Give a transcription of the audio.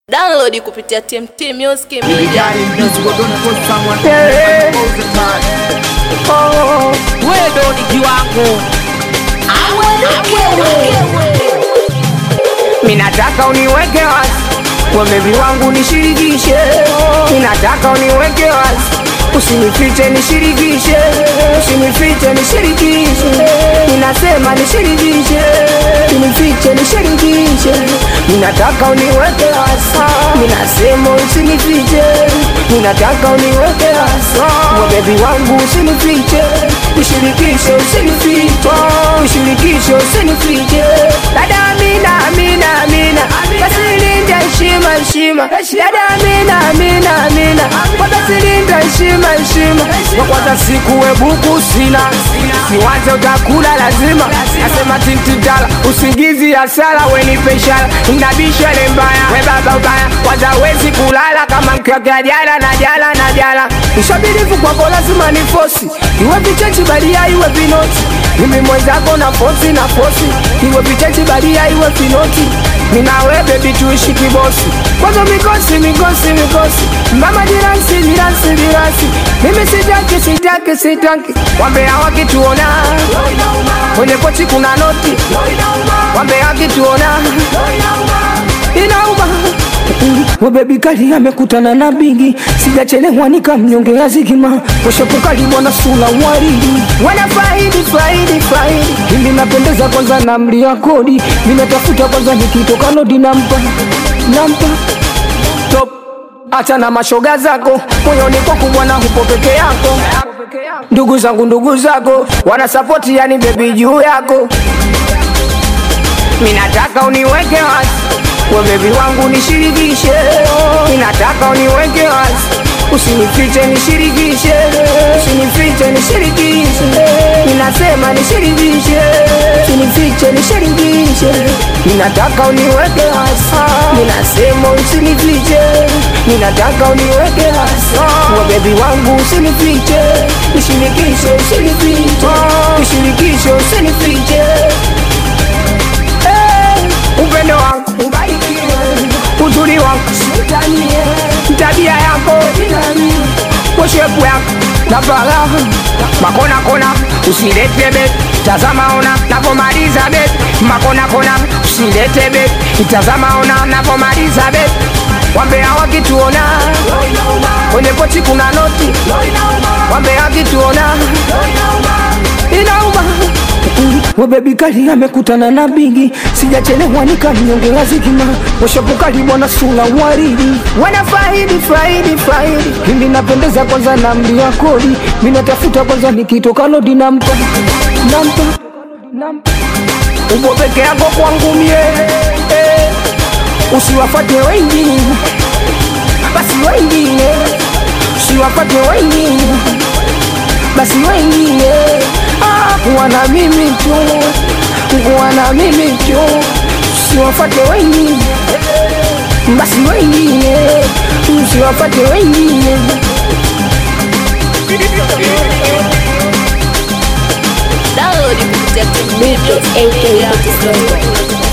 Download kupitia TMT Music Media. Vijana mzigo don't put someone Yeah. all the time. Oh, wewe ndo ni kiwango. Minataka uniweke wazi, wemevi wangu nishirikishe. Minataka uniweke wazi, usinifiche nishirikishe, usinifiche nishirikishe. Ninasema nishirikishe, usinifiche nishirikishe. Minataka uniweke wazi, minasema usinifiche. Minataka uniweke wazi, wemevi wangu usinifiche, nishirikishe, usinifiche, nishirikishe, usinifiche. Dada Amina, Amina, Amina, basi linda heshima, heshima. Dada Amina, Amina, Amina, kwa basi linda heshima, heshima. Kwa kwanza siku webuku sina, siwaze utakula lazima. Nasema tintitala, usingizi hasara, wenipe ishara, inabisha le mbaya, we baba ubaya, kwanza wezi kulala kama mkiwakea jala na jala na jala. Ushabirifu kwako lazima ni fosi, iwe vichechi badia, iwe vinoti mimi mwenzako na fosi na fosi, iwe vichechi badia, iwe vinoti Minawe baby tuishi kibosi Kwanza mikosi mikosi mikosi Mama jiransi jiransi jiransi Mimi sitaki sitaki sitaki Wambea wakituona Kwenye pochi kuna noti Wambea wakituona Inauma We baby kali amekutana na bigi sijachelewa nikamnyongea zigima washapukali bwana sula waridi wanafaidi faidi faidi ili napendeza kwanza na mlia kodi ninatafuta kwanza nikitoka nodi nampa nampa top acha na mashoga zako moyoni kwako bwana hupo peke yako ndugu zangu ndugu zako wanasapoti yani bebi juu yako minataka uniweke wazi webebi wangu nishirikishe minataka uniweke wazi usinifiche nishirikishe usinifiche nishirikishe ninasema nishirikishe usinifiche nishirikishe ninataka uniweke wazi ninasema usinifiche ninataka uniweke wazi webebi wangu usinifiche nishirikishe usinifiche nishirikishe usinifiche Eh, upendo wangu ubarikiwe, uzuri wangu siutanie, tabia yako weshepu yako na faraha makona kona usilete bet tazama ona napomaliza bet makona kona usilete bet itazama ona napomaliza bet wambea wakituona kwenye pochi kuna noti wambea wakituona inauma webebi kali amekutana na bigi sijachelewa nikamnyongea zigima washapukali bwana sula waridi wanafaidi faidi faidi hindi napendeza kwanza na mlia kodi minatafuta kwanza nikitoka lodi nampa nampa nampa upo peke yako kwangu mie eh. usiwafate wengine basi wengine usiwafate wengine basi wengine ah, kuwa na mimi tu kuwa na mimi tu usiwafate wengine basi wengine usiwafate wengine Download kupitia TMT Music Media.